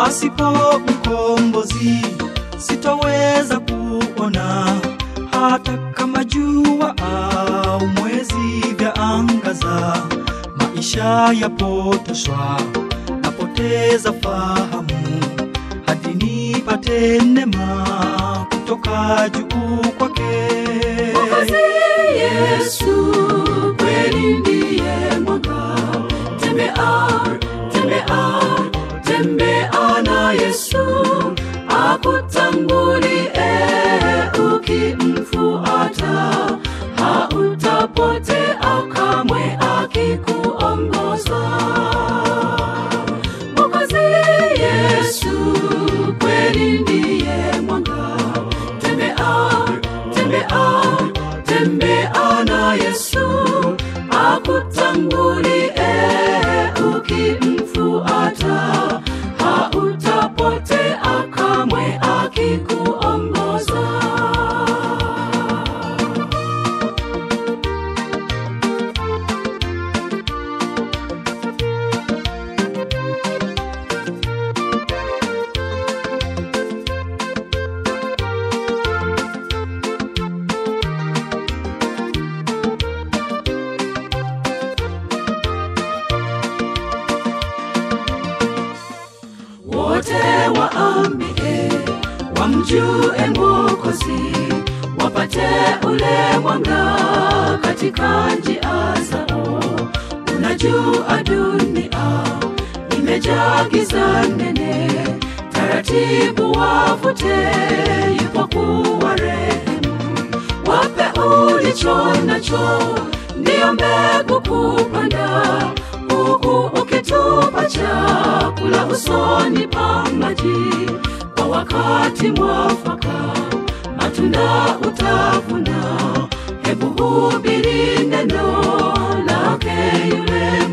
pasipo mkombozi sitoweza kuona hata kama jua au mwezi vya angaza maisha yapotoshwa napoteza fahamu hadi nipate neema kutoka juu kwake Yesu kweli ndiye mwanga. Tembea, tembea, tembea na Yesu akutangulie, ukimfuata hautapotea kamwe akikuongoza. Mwokozi Yesu kweli ndiye mwanga. Tembea, tembea, tembea na Yesu akutangulie, ukimfuata hautapotea kamwe akikuongoza. wote waambie wamjue Mwokozi, wapate ule mwanga katika njia zao. Unajua dunia imejaa giza nene, taratibu wavute, yupo kuwa rehemu. Wape ulicho nacho, ndiyo mbegu kupanda, huku ukitupa chakula usoni pa maji. Kwa wakati mwafaka, matunda utavuna. Hebu hubiri neno lake yule